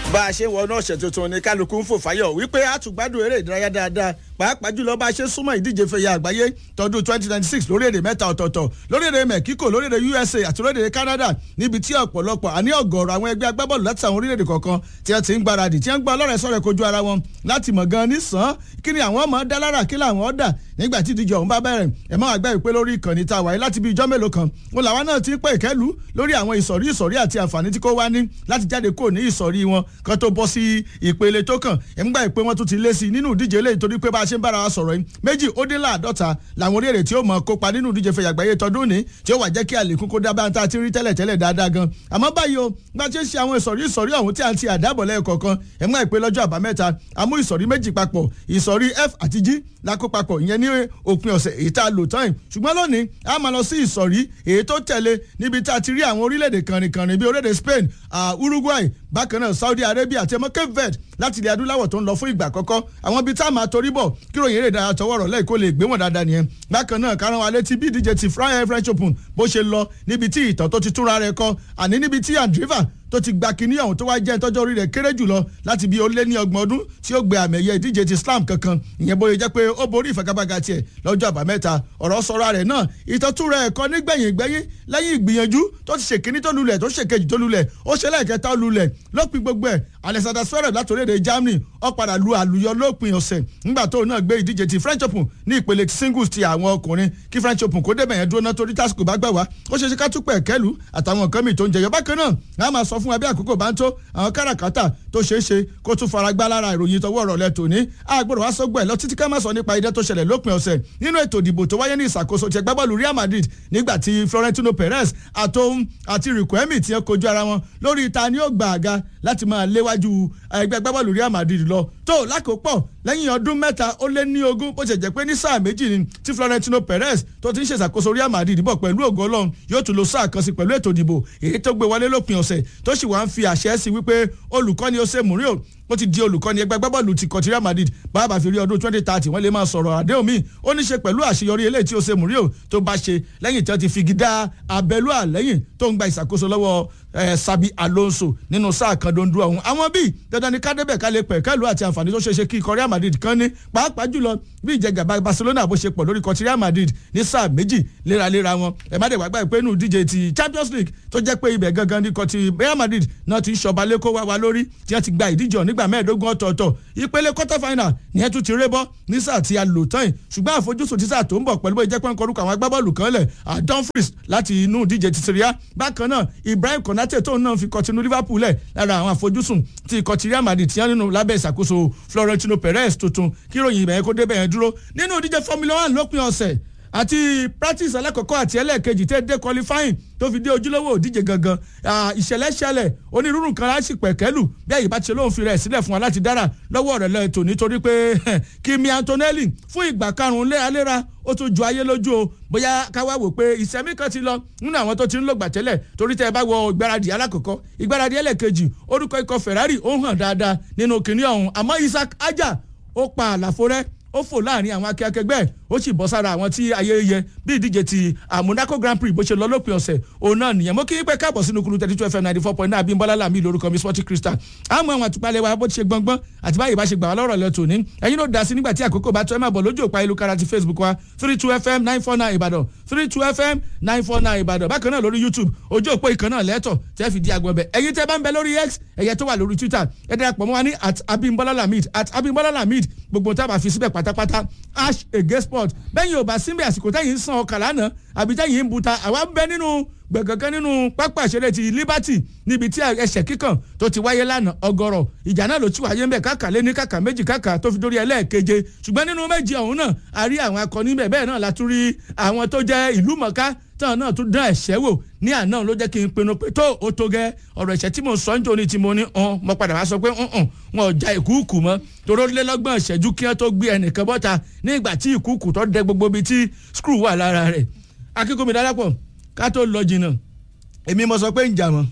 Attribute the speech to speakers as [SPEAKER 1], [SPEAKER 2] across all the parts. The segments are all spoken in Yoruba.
[SPEAKER 1] bá a ṣe wọnú ọ̀sẹ̀ tuntun ní kálukú ń fò fáyọ̀ wípé a tún gbádùn eré ìdárayá dáadáa pàápàá jùlọ bá a ṣe súnmọ́ ìdíje fẹ̀yà àgbáyé tọdún twenty twenty six lórílẹ̀‐èdè mẹ́ta ọ̀tọ̀ọ̀tọ̀ lórílẹ̀‐èdè Mexico lórílẹ̀‐èdè USA àti lórílẹ̀‐èdè Canada níbi tí ọ̀pọ̀lọpọ̀ àní ọ̀gọ̀ọ̀rọ̀ àwọn ẹgbẹ́ agbábọ́ọ̀lù láti àwọn orílẹ̀‐èdè kọ̀ọ̀kan tí wọ́n ti ń gbáradì tí wọ́n gbọ́ ọlọ́rẹ̀ sọ̀rọ̀ kojú ara wọn láti mọ̀ gan nísàn kí ni àwọn ọmọ dá lára kí làwọn ọ̀dà nígbà tí ìdíje ọ̀hún bá bẹ̀rẹ̀ ẹ̀ máa gbẹ́ ìpè lórí ìkànnì tá a wáyé láti bí ijọ́ mélòó kan wọn làwọn náà ti ń pè ìkẹ́lù lórí àwọn ìsọ̀rí ìsọ̀rí àti àǹfààní tí kò wá ní láti jáde kó ní ìsọ̀rí wọn kan tó bọ́ sí ìpele tó kàn ẹ̀ ń gbà ìpè wọn tún ti lé sí i nínú ìdíje eléyìí torí pé bá a ṣe ń bára wa sọ̀rọ̀ yìí méjì ó dín láàdọ́ta làwọn orílẹ̀-èdè tí ó mọ̀ kópa nínú ìdíje fẹ̀yà àgbáyé tọdún ní tí ó wà jẹ́ kí àlékún kó dá báńtà tí rí tẹ́lẹ̀ tẹ́lẹ̀ dáadáa gan àmọ́ báyìí o bá a ṣe ń ṣe àwọn ìsọ̀rí ìsọ̀rí ọ̀hún tí a ti àdábọ̀ lẹ́ẹ̀kọ̀ọ̀kan ẹ̀ ń gbà ìpè lọ́jọ́ àbámẹ́ta àmú ìsọ̀rí méjì papọ̀ ìsọ̀rí F àti G la kó papọ̀ ìyẹn ní òpin ọ̀sẹ̀ èyí tá a lò tán yìí ṣùgbọ́n lónìí a máa lọ sí ìsọ̀rí èyí tó tẹ̀lé níbi tá a ti rí àwọn orílẹ̀-èdè kànrìnkànrìn bíi orílẹ̀-èdè Spain Uruguay bákan náà Saudi Arabia àti ẹmọ Cape Verde láti ilẹ̀ adúláwọ̀ tó ń lọ fún ìgbà àkọ́kọ́ àwọn ibi tá a máa torí bọ̀ kí ròyìn eré ìdárayá tọwọ́ rọ̀ lẹ́yìn kó lè gbé wọn dáadáa nìyẹn bákan náà karùn-ún alẹ́ tí bí ìdíje ti French Open bó ṣe lọ níbi tí ìtàn tó ti túnra rẹ̀ kọ àní níbi tí Andriva tó ti gba kinní ọ̀hún tó wá jẹ́ ìtọ́jú orí rẹ̀ kéré jùlọ láti bí ó lé ní ọgbọ̀n ọdún tí ó gbé àmì ẹ̀yẹ ìdíje ti slam kankan ìyẹn bóyá jẹ́ pé ó borí ìfagagbága tiẹ̀ lọ́jọ́ àbámẹ́ta ọ̀rọ̀ sọ̀rọ̀ rẹ̀ náà ìtọ́tún rẹ̀ ẹ̀kọ́ nígbẹ̀yìn gbẹ́yìn lẹ́yìn ìgbìyànjú tó ti ṣèkíní tó lulẹ̀ tó ṣèkejì tó lulẹ̀ ó ṣe lẹ́ẹ̀kẹta lulẹ̀ lópin gbogbo ẹ̀ Alexander Zverev láti orílẹ̀-èdè Germany ó padà lu àlùyọ lópin ọ̀sẹ̀ nígbà tó náà gbé ìdíje ti French Open ní ìpele singles ti àwọn ọkùnrin kí French Open kó débẹ̀ yẹn dúró náà torí tásìkò bá gbà wá ó ṣe ṣe ká túpẹ̀ kẹ́lu àtàwọn nǹkan mìíràn tó ń jẹyọ bákan náà a máa sọ fún wa bí àkókò bá ń tó àwọn káràkátà tó ṣeé ṣe kó tún fara gbá lára ìròyìn tọwọ́ ọ̀rọ̀ lẹ tòní àgbọ̀dọ̀ wá sọ́gbọ̀ ẹ̀ lọ títí ká má sọ nípa idẹ tó ṣẹlẹ̀ lópin ọ̀sẹ̀ nínú ètò ìdìbò tó wáyé ní ìṣàkóso ti ẹgbẹ́ bọ́ọ̀lù Real Madrid nígbà tí Florentino Perez àtòun àti Riquelme ti ń kojú ara wọn lórí ta ni ó gba àga láti máa léwájú ẹgbẹ́ bọ́ọ̀lù Real Madrid lọ tó lákòópọ̀ lẹ́yìn ọdún mẹ́ta ó lé ní ogún bó ṣe jẹ́ pé ní sáà méjì ni tí Florentino Perez tó ti ń ṣèṣàkóso Real Madrid bọ̀ pẹ̀lú ògo Ọlọ́run yóò tún lo sáà kan sí pẹ̀lú ètò ìdìbò èyí tó gbé wọlé lópin ọ̀sẹ̀ tó sì wá ń fi àṣẹ sí wípé olùkọ́ni Jose Mourinho ó ti di olùkọ́ni ẹgbẹ́ gbábọ́ọ̀lù ti kọ̀tí Real Madrid bàbá fi rí ọdún twenty thirty wọ́n lè máa sọ̀rọ̀ àdéhùn míì ó ní ṣe pẹ̀lú àṣeyọrí eléyìí tí Jose Mourinho tó bá ṣe lẹ́yìn tí wọ́n ti fi gidá abẹ́lú àlẹ́yìn tó ń gba ìṣàkóso lọ́wọ́ Sabi Alonso nínú sáà kan dondo ọ̀hún àwọn bíi dandan ni kádébẹ̀ ká lè pẹ̀ kẹ́lù àti àǹfààní tó ṣe ṣe kí ikọ̀ Real Madrid kan ní pàápàá jùlọ bí ìjẹgàba Barcelona bó ṣe pọ̀ lórí kọ̀tí Real Madrid ní sáà méjì léraléra wọn ẹ̀ má dẹ̀ wá gbà pé inú díje ti Champions League tó jẹ́ pé ibẹ̀ gangan ní kọ̀tí Real Madrid náà ti ń ṣọba lẹ́kọ́ wá wa lórí tí wọ́n ti gba ìdíje ọ̀ nígbà mẹ́ẹ̀ẹ́dógún ọ̀tọ̀ọ̀tọ̀ ìpele quarter final ní ẹ̀ tún ti rébọ́ ní sáà tí a lò tán yìí ṣùgbọ́n àfojúsùn ti sáà tó ń bọ̀ pẹ̀lú bó jẹ́ pé ń kọrúkọ àwọn agbábọ́ọ̀lù kan lẹ̀ Dumfries láti inú díje ti Syria bákan náà Ibrahim Konate tóun náà fi kọtinú Liverpool lẹ̀ lára àwọn àfojúsùn ti ikọ̀ Real Madrid ti yàn nínú lábẹ́ ìṣàkóso Florentino Perez tuntun kí ròyìn ìbẹ̀yẹn kó débẹ̀ yẹn dúró nínú ìdíje Formula One lópin ọ̀sẹ̀ àti practice alákọ̀ọ́kọ́ àti ẹlẹ́ẹ̀kejì tẹ́ dé qualifying tó fi dé ojúlówó òdíje gangan ìṣẹ̀lẹ̀ ṣẹlẹ̀ onírúurú nǹkan láti pẹ̀kẹ́lù bí àyè bá ti lóun fi rẹ̀ sílẹ̀ fún wa láti dára lọ́wọ́ rẹ̀ lọ́ọ́ ètò nítorí pé Kimi Antonelli fún ìgbà karùn-ún léraléra ó tún ju ayé lójú o bóyá káwá wò pé ìsẹ̀mí kan ti lọ nínú àwọn tó ti ń lògbà tẹ́lẹ̀ torí tẹ́ ẹ bá wọ ìgbáradì alákọ̀ọ́kọ́ ìgbáradì ẹlẹ́ẹ̀kejì orúkọ ikọ̀ Ferrari ó hàn dáadáa nínú kìnìún ọ̀hún àmọ́ Isaac Aja ó pa àlàfo rẹ̀ ó fò láàrin àwọn akẹ́kẹ́gbẹ́ ó sì bọ́ sára àwọn tí ayé yẹ bí ìdíje ti Monaco Grand Prix bó ṣe lọ lópin ọ̀sẹ̀ òun náà nìyẹn mo kí n pẹ́ káàbọ̀ sínú kúrú thirty two fm ninety four point nine Abímbọ́lá Lámì lórúkọ mi Sporting Crystal àmọ́ àwọn àtúpalẹ̀ wa bó ti ṣe gbọ́ngbọ́n àti báyìí bá ṣe gbà wá lọ́rọ̀ lọ tòní ẹ̀yin ló dá sí nígbà tí àkókò bá tó ẹ máa bọ̀ lójú òpá ìlúkara ti Facebook wa three two fm nine four nine Ìbàdàn three two fm nine four nine Ìbàdàn bákan náà lórí YouTube ojú òpó ìkan náà lẹ́tọ̀ tẹ́ fi di agbọ̀n bẹ̀ ẹ̀yin tẹ́ bá ń bẹ lórí X ẹ̀yẹ tó wà lórí Twitter ẹ darapọ̀ mọ́ wa ní at Abímbọ́lá Lamid at Abímbọ́lá Lamid gbogbo tá a bá fi síbẹ̀ pátápátá ash ege sport bẹ́yìn ò bá síbẹ̀ àsìkò tẹ́yìn ń san ọkà lánàá àbí tẹ́yìn ń buta àwa ń bẹ nínú gbẹ̀gànkan nínú pápá ìṣeré ti Liberty níbi tí ẹsẹ̀ kíkàn tó ti wáyé lánàá ọgọ́rọ̀ ìjà náà ló ti wáyé ńbẹ káàkà lé ní káàkà méjì káàkà tó fi dórí ẹlẹ́ẹ̀keje ṣùgbọ́n nínú méjì ọ̀hún náà a rí àwọn akọni bẹ̀ bẹ́ẹ̀ náà la tún rí àwọn tó jẹ́ ìlú mọ̀ká tán náà tún dán ẹ̀ṣẹ́ wò ní àná ló jẹ́ kí n pinnu pé tó o tó gẹ́ ọ̀rọ̀ ẹ̀ṣẹ́ tí mo sọ ń tóni tí mo ní hàn mo padà wá sọ pé wọn ò ja ìkúùkù mọ́ toró lélọ́gbọ̀n ìṣẹ́jú kí wọ́n tó gbé ẹnìkan bọ́ta ní ìgbà tí ìkúùkù tó dẹ gbogbo bíi tí skru wà lára rẹ̀ akíkómi dálápọ̀ ká tó lọ jìnnà èmi mo sọ pé ń jà mọ́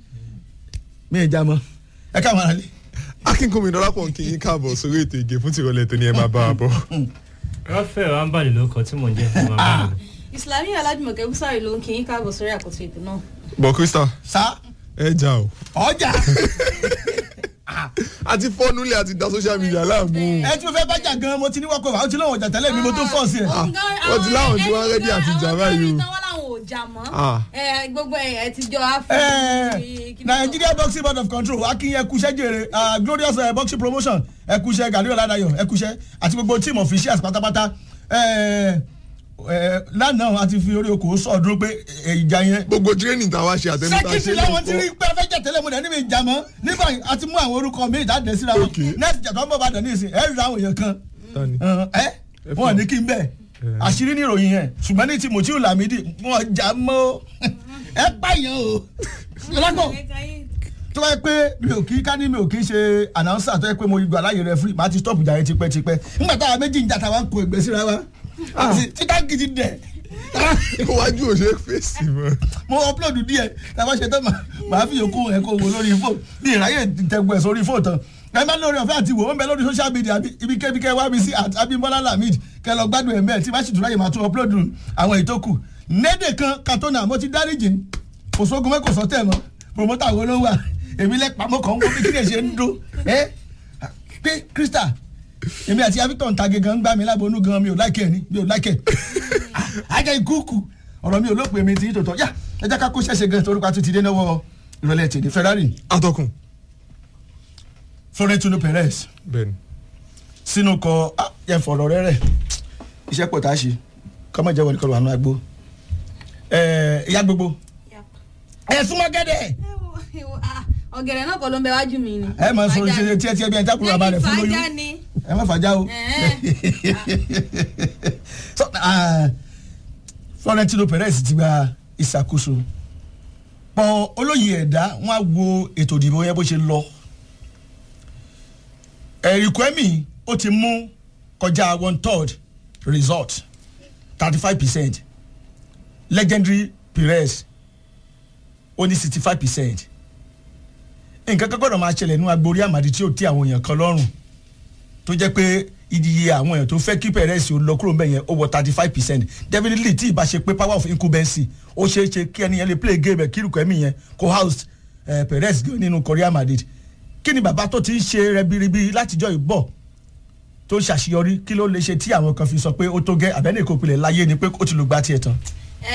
[SPEAKER 1] mi ì jà mọ́ ẹ káwọn ará lé.
[SPEAKER 2] akínkùnmi dọ́lápọ̀ kí yín káàbọ̀ sórí ètò ìgè fún tìrọ̀lẹ́ tó ní ẹ máa bá wa bọ̀.
[SPEAKER 3] Raphael ambali ló kọ tí mò ń jẹ́ fún wa báyìí.
[SPEAKER 4] Islami Alájùmọ̀kẹ́ Búsárì ló ń kí yín káàbọ̀ sórí àkóso ètò náà.
[SPEAKER 2] bọ̀ Crystal
[SPEAKER 1] sá
[SPEAKER 2] ẹ jà o.
[SPEAKER 1] ọjà
[SPEAKER 2] àti fọ́núlẹ̀ àti da social media láàmú.
[SPEAKER 1] ẹ tí mo fẹ́ bá jà gan mo ti ní wọ́kọ̀ wá ó ti lọ́wọ́ ọjà tẹ́lẹ̀ mi mo tún fọ́ sí ẹ̀.
[SPEAKER 2] wọ́n ti láwọn tí wọ́n rẹ́dí àti jà báyìí o.
[SPEAKER 4] àwọn tó láwọn ò jà mọ́
[SPEAKER 2] Ah.
[SPEAKER 4] ẹ, gbogbo ẹ̀ ẹ ti jọ
[SPEAKER 1] Eh,
[SPEAKER 4] áfíríkì.
[SPEAKER 1] Nigeria boxing board of control akin ẹkúṣẹ́ jèrè ah, glorious eh, boxing promotion ẹkúṣẹ́ gàdúrà ládàyọ̀ ẹkúṣẹ́ àti gbogbo team officials pátápátá Eh, eh, lánàá a ti fi orí okòó sọ̀dúró pé eh, ìjà yẹn
[SPEAKER 2] gbogbo training tá a wá ṣe àtẹnudá
[SPEAKER 1] sẹ́kìtì làwọn ti rí pé ẹ fẹ́ jẹ́ tẹ́lẹ̀ mo dẹ̀ níbi ìjà mọ́ nígbà yìí a ti mú àwọn orúkọ mi ìjáde síra wọn
[SPEAKER 2] Okay.
[SPEAKER 1] next jà tó ń bọ̀ bá dẹ̀ ní ìsìn ẹ̀ rí àwọn èèyàn kan
[SPEAKER 2] Tani?
[SPEAKER 1] ẹ wọn ní kí n bẹ̀ àṣírí ní ìròyìn yẹn ṣùgbọ́n ní ti Mutiu Lamidi wọn jà mọ́ ẹ pààyàn o lọ́kọ̀ tó bá yẹ pé mi ò kí ká ní mi ò kí ṣe announcer tó yẹ pé mo gbà láyè referee màá ti stop ìjà yẹn tipẹ́tipẹ́ nígbà táwa méjì ń jà táwa ń kó ẹgbẹ́ síra wa títà gidi dẹ̀
[SPEAKER 2] iwájú ò ṣe é fèsì mọ́.
[SPEAKER 1] mo upload díẹ̀ táwa ṣe tán mà- màá fi yòókù ẹ̀ kó wo lórí fóònù bí ìráyè tẹ̀gbẹ̀ sórí fóònù tán ẹ má lórí ọ̀fẹ́ àti wò ó ń bẹ lórí social media bí- ibi kẹ́bi kẹ́ wá mi sí at Abimbola Lamid kẹ́ lọ gbádùn ẹ̀ mẹ́ẹ̀ tí bá sì tún ráyè máa tún upload àwọn ìtókù nédè kan katona mo ti dáríjì kò sógun mẹ́ kò sọ́tẹ̀ mọ́ promoter wo ló wà èmi lẹ́pàá mo kàn ń wọ́n bí kí lè ṣe ń dún ẹ́ pé Krista èmi àti Victor ń ta gẹ́gẹ́ ń gbá mi lábọ́nú gan mi ò láìkẹ́ ni mi ò láìkẹ́ ajá ikúùkù ọ̀rọ̀ mi ò lópin mi ti yí tòótọ́ yá ẹ jẹ́ ká kó ṣẹ̀ṣẹ̀ gan torí pa tó ti dé náwó ìrọ̀lẹ́ tèdè Ferrari
[SPEAKER 2] atọ́kùn.
[SPEAKER 1] Florentino Perez
[SPEAKER 2] bẹ́ẹ̀ni.
[SPEAKER 1] sínú kọ ah, yẹn fọ̀rọ̀ rẹ rẹ̀ iṣẹ́ pọ̀ tá a ṣe kọ́mọ jẹ́ wọlé kọlu àánú agbó ẹ̀ ìyá gbogbo ẹ̀ súnmọ́ gẹ́dẹ̀
[SPEAKER 4] ọ̀gẹ̀dẹ̀ náà kọ́ ló ń bẹ wájú mi ni.
[SPEAKER 1] ẹ máa sọ ṣe tiẹ̀ tiẹ̀ bí ẹ̀ jákùrú bàbá rẹ̀ fún lóyún
[SPEAKER 4] fàájà ni.
[SPEAKER 1] ẹ má fàájà o So, ah, Florentino Perez ti gba ìṣàkóso pọ̀ olóyè ẹ̀dá wọn á wo ètò ìdìbò yẹn bó ṣe lọ ẹ̀rí kwemi ó ti mú kọjá one third result thirty five percent legendary Perez ó ní sixty five percent nǹkan kan gbọ́dọ̀ máa ṣẹlẹ̀ nínú agbórí àmàdí tí ó ti àwọn èèyàn kan lọ́rùn tó jẹ́ pé iye àwọn èèyàn tó fẹ́ kí Perez ó lọ kúrò mbẹ̀ yẹn ó wọ thirty five percent definitely tí ìbá ṣe pé power of incumbency ó ṣeé ṣe kí ẹni yẹn lè play game ẹ̀ kí irúkọ ẹ̀mí yẹn kó house eh, Perez gan nínú Real Madrid kí ni bàbá tó ti ń ṣe rẹbiribi látijọ́ ìbọ̀ tó ṣàṣeyọrí kí ló lè ṣe tí àwọn kan fi sọ pé ó tó gẹ́ àbẹ́ni kò pilẹ̀ láyé ni pé ó ti lù gbá tiẹ̀ tán.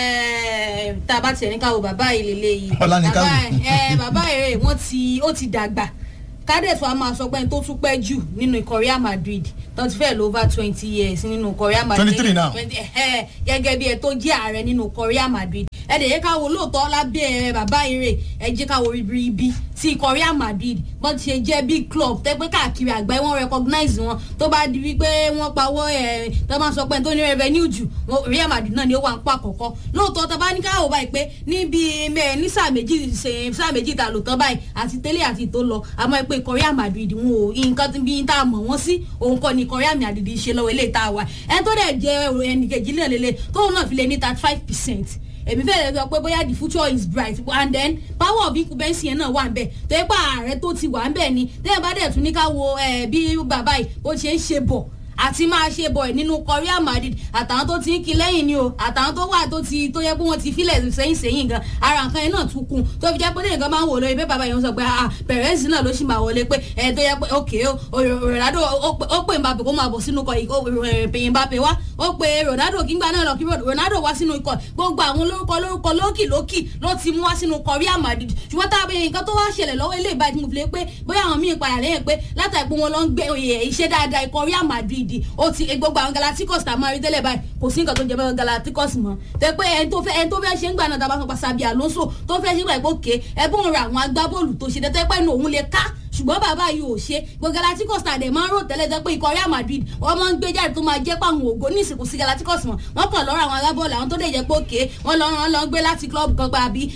[SPEAKER 4] Ẹ, tá a bá tiẹ̀ ní ká wo bàbá yìí lélẹ́yìí
[SPEAKER 1] Ọlá ní ká wò.
[SPEAKER 4] Bàbá- ẹ, bàbá èrè wọ́n ti ó ti dàgbà kádẹ́sù a máa sọ pé ẹni tó tún pẹ́ jù nínú ikọ̀ Real Madrid tó ti fẹ́ lọ over twenty years nínú ikọ̀ Real Madrid
[SPEAKER 1] 23 now.
[SPEAKER 4] 20, ẹ, gẹ́gẹ́ bí ẹ tó jẹ́ ààrẹ nínú ikọ̀ Real Madrid ẹ dẹ̀ yẹ ká wo lóòótọ́ lábẹ́ bàbá èrè ẹ jẹ́ ká wo ribiribi ti ikọ̀ Real Madrid bọ́n ti ṣe jẹ́ big club tẹ́ pé káàkiri àgbáyé wọ́n recognize wọn tó bá di wípé wọ́n pawọ́ ẹ̀ tó máa sọ pé ẹni tó ní revenue jù wọn- Real Madrid náà ni ó wà ń pa àkọ́kọ́ lóòótọ́ tó bá ní káwọ́ báyìí pé níbi mẹ́ ní sáà méjì ṣe sáà méjì ta lò tán báyìí àti tẹ́lẹ̀ àti tó lọ àmọ́ ẹ pé ikọ̀ Real Madrid wọn ò nǹkan bí tá a mọ̀ wọ́n sí òun kọ́ ni ikọ̀ Real Madrid ṣe lọ́wọ́ eléyìí tá a wà ẹni tó dẹ̀ jẹ́ ẹnìkejì náà lélẹ̀ tóun náà fi lè ní thirty five percent èmi fẹ́ lè sọ pé bóyá the future is bright and then power of incumbency yẹn náà wà ń bẹ̀ tó yẹ pé ààrẹ tó ti wà ń bẹ̀ ni tẹ́yìn bá dẹ̀ tún ní ká wo eh, bí bàbá yìí bó ṣe ń ṣe bọ̀ àti máa ṣe bọ̀ ẹ̀ nínú Real Madrid àtàwọn tó ti ń kí lẹ́yìn ni o àtàwọn tó wà tó ti tó yẹ pé wọ́n ti filẹ̀ sẹ́yìn sẹ́yìn gan ara nǹkan yẹn náà tún kún tó fi jẹ́ pé lẹ́yìn kan máa ń wò lórí pé bàbá yẹn sọ pé ah Perez náà ló sì máa wọlé pé ẹ tó yẹ pé ok o Ronaldo ó pè- ó pè Mbappe kó máa bọ̀ sínú ikọ̀ yìí Mbappe wá ó pe Ronaldo kí n gbà náà lọ kí Ronaldo wá sínú ikọ̀ gbogbo àwọn olórúkọ olórúkọ lókì lókì ló ti mú wá sínú ikọ̀ Real Madrid ṣùgbọ́n tá a bẹ nǹkan tó wá ṣẹlẹ̀ lọ́wọ́ ilé ìbájú mo fi lè pé bóyá àwọn míì padà lẹ́yìn pé látàrí pé wọ́n lọ ń gbé oyè iṣẹ́ dáadáa ikọ̀ Real Madrid ó ti gbogbo àwọn Galacticos tá a máa rí tẹ́lẹ̀ báyìí kò sí nǹkan tó jẹ mọ́ Galacticos mọ́ tẹ́ pé ẹni tó fẹ́ ẹni tó fẹ́ ṣe ń gbà náà tá a bá sọ pa Sabi Alonso tó fẹ́ ṣe ń gbà pé òkè ẹbùn ra àwọn agbábọ́ọ̀lù tó ṣe tẹ́tẹ́ pẹ́ nu òun lè ká ṣùgbọ́n bàbá yìí ò ṣe gbogbo Galacticos tàdé máa ń rò tẹ́lẹ̀ tẹ́ pé ikọ̀ Real Madrid wọ́n máa ń gbé jáde tó máa jẹ́ pé àwọn ògo ní ìsìnkú sí Galacticos mọ̀ wọ́n kàn lọ́rọ̀ àwọn agbábọ́ọ̀lù àwọn tó dẹ̀ jẹ́ pé òkè wọ́n lọ wọ́n lọ gbé láti club kan gba àbí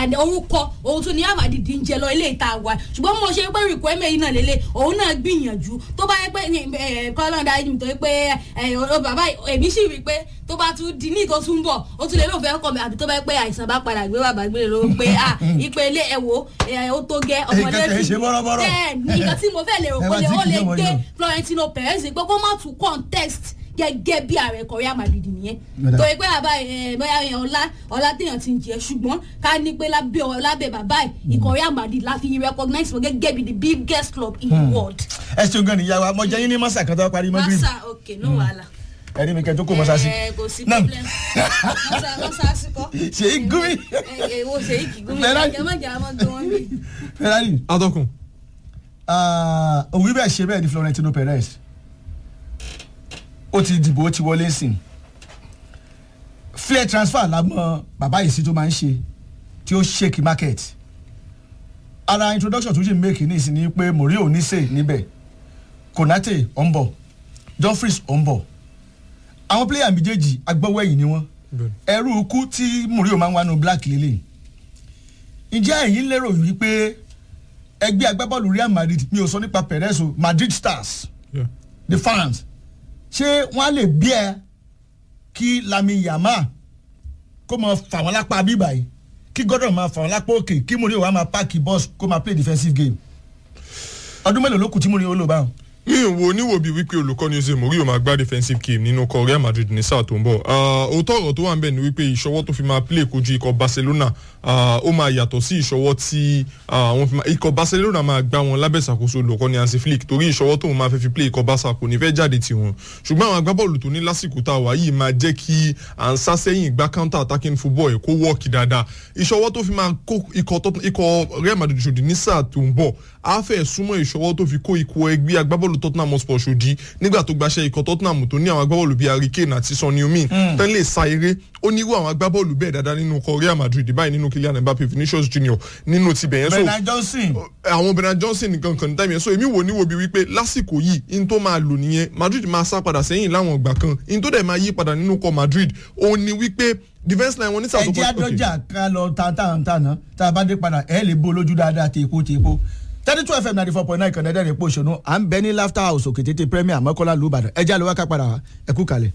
[SPEAKER 4] orúkọ òun tún ní Real Madrid ń jẹ lọ ilé ìta wa ṣùgbọ́n mo ṣe pé rìkọ́ ẹ̀mẹ́ yìí náà lélẹ̀ òun náà gbìyànjú tó bá yẹ pé kọ́lọ́n dájú mi tó yẹ pé bàbá èmi sì rí i pé tó bá tún di ní ìtọ́ tún bọ̀ ó tún lè lóun fẹ́ kọ́ mi àbí tó bá yẹ pé àìsàn bá padà gbé bàbá gbé ló pé à ìpele ẹ̀wò ó tó gẹ́ ọmọdé
[SPEAKER 1] Nǹkan kìí ṣe bọ́rọ́bọ́rọ́.
[SPEAKER 4] bẹ́ẹ̀ ni nǹkan tí mo fẹ́ lè rò
[SPEAKER 1] Ẹ
[SPEAKER 4] pé
[SPEAKER 1] bá ti
[SPEAKER 4] ó
[SPEAKER 1] kìí
[SPEAKER 4] lè
[SPEAKER 1] ṣe
[SPEAKER 4] gbé
[SPEAKER 1] wọ̀nyí o.
[SPEAKER 4] Florentino Perez pé kó má tún contest gẹ́gẹ́ bí ààrẹ korea madrid nìyẹn
[SPEAKER 1] Madam.
[SPEAKER 4] torí pé bàbá ẹ bóyá ẹ ọlá ọlá téèyàn ti ń jẹ ṣùgbọ́n ká ní pé lábẹ́ ọ- lábẹ́ bàbá ẹ korea madrid la fi recognize wọn gẹ́gẹ́ bí the biggest club in the world.
[SPEAKER 1] ẹ ṣeun gan nìyá wa mo jẹ yín ní mọ́sà kan tó parí mọ́ green
[SPEAKER 4] masa ok no wahala.
[SPEAKER 1] ẹni mi kẹ́ tó kó mọ́sá sí.
[SPEAKER 4] ẹ kò sí
[SPEAKER 1] Nam.
[SPEAKER 4] problem masa masa sikọ.
[SPEAKER 1] ṣèyí gúmi
[SPEAKER 4] ẹ ẹ wo ṣèyí kì gúnmi
[SPEAKER 1] Ferrari.
[SPEAKER 4] ẹ má jà á mọ́ gbé wọn bí.
[SPEAKER 1] ferrari
[SPEAKER 2] atọ́kùn
[SPEAKER 1] ah, òwú bẹ́ẹ̀ ṣe bẹ́ẹ̀ ni florentino perez ó ti dìbò ó ti wọlé sìn fair transfer la mọ bàbá yìí sí tó máa ń ṣe tí ó shake market ara introduction tó ṣe make ní ìsìn ni pé mourinho oníṣe níbẹ̀ konate ó ń bọ̀ dumfries ó ń bọ̀ àwọn player méjèèjì agbọ́wọ́ ẹ̀yìn ni wọ́n
[SPEAKER 2] Bẹ́ẹ̀ni.
[SPEAKER 1] ẹrú ikú tí mourinho máa ń wá nu black lélẹ̀ ǹjẹ́ ẹ̀yin lérò wípé ẹgbẹ́ agbábọ́ọ̀lù real madrid mi ò sọ nípa perez o madrid stars
[SPEAKER 2] Yeah.
[SPEAKER 1] the fans ṣé wọ́n á lè bí ẹ kí lami yama kó máa fà wọ́n lápá bíbà yìí kí gordon máa fà wọ́n lápá òkè kí mourinho wá máa páàkì bọ́ọ̀sì kó máa play defensive game ọdún mélòó ló kù tí mourinho lò báwọn.
[SPEAKER 2] mi ò wo níwò bíi wípé olùkọ́ni Jose Mourinho máa gbá defensive game nínú ikọ̀ Real Madrid ní sáà tó ń bọ̀ Ah, òótọ́ ọ̀rọ̀ tó wà ń bẹ̀ ni wípé ìṣọwọ́ tó fi máa play kojú ikọ̀ Barcelona ah, ó máa yàtọ̀ sí ìṣọwọ́ tí ah, wọ́n fi máa ikọ̀ Barcelona máa gbá wọn lábẹ́ ìṣàkóso olùkọ́ni Hansi Flick torí ìṣọwọ́ tóun máa fẹ́ fi play ikọ̀ Barca kò ní fẹ́ jáde tiwọn ṣùgbọ́n àwọn agbábọ́ọ̀lù tó ní lásìkò tá a wà yìí máa jẹ́ kí à ń sá sẹ́yìn gbá counter attacking football ẹ̀ kó wọ́ọ̀kì dáadáa ìṣọwọ́ tó fi máa kó ikọ̀ Tot- ikọ̀ Real Madrid ṣòdì ní sáà tó ń bọ̀ á fẹ́ súnmọ́ ìṣọwọ́ tó fi kó ikọ̀ ẹgbẹ́ agbábọ́ọ̀lù Tottenham Hotspur ṣòdì nígbà tó gbaṣẹ́ ikọ̀ Tottenham tó ní àwọn agbábọ́ọ̀lù bíi Harry Kane àti Son Heung-min tán lè sa eré ó ní irú àwọn agbábọ́ọ̀lù bẹ́ẹ̀ dáadáa nínú ikọ̀ Real Madrid báyìí nínú Kylian Mbappe Vinicius Junior nínú tibẹ̀ yẹn so
[SPEAKER 1] bernard johnson
[SPEAKER 2] àwọn Bernard Johnson nìkan kan táìmì yẹn so èmi wò ní wo bí wípé lásìkò yìí in tó máa lò nìyẹn Madrid máa sá padà sẹ́yìn láwọn ìgbà kan in tó dẹ̀ máa yí padà nínú kọ Madrid òun ni wípé defence line wọn ní
[SPEAKER 1] ẹjẹ
[SPEAKER 2] sàtọ́kọ́
[SPEAKER 1] adọjà ká lọ tàǹtàǹtàǹ tá a bá dé padà ẹ lè bó lójú dáadáa tèèpo tèèpo thirty two fm ninety four point nine kànáà dẹ́rẹ́ pò ṣonú à ń bẹ ní laughter house òkè tètè premier mọ́kànlá lùbàdàn ẹjẹ àlọ́ wá ká padà wá ẹ kú kalẹ̀.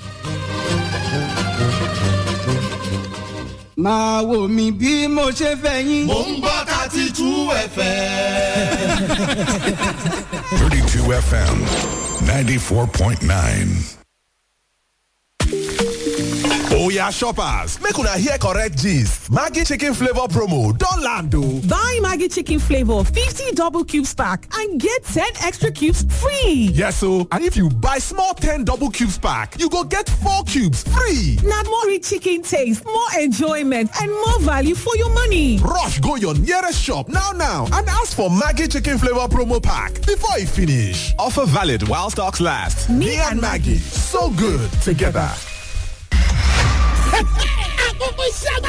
[SPEAKER 5] máa wò mí bí mo ṣe fẹ́ yín.
[SPEAKER 6] Mo ń gbọ́ thirty two ẹ̀fẹ̀.
[SPEAKER 7] 32 FM 94.9.
[SPEAKER 6] Oya shoppers, make una hear correct gist. Maggi chicken flavour promo don land o.
[SPEAKER 8] Buy Maggie Chicken Flavor 50 double cubes pack and get 10 extra cubes free.
[SPEAKER 6] Yes o, and if you buy small 10 double cubes pack, you go get 4 cubes free.
[SPEAKER 8] Now more rich chicken taste, more enjoyment, and more value for your money.
[SPEAKER 6] Rush go your nearest shop now now and ask for Maggi chicken flavour promo pack before e finish. Offer valid while stocks last. Me and Maggie, so good together.
[SPEAKER 9] àkókò iṣẹ́ àgbà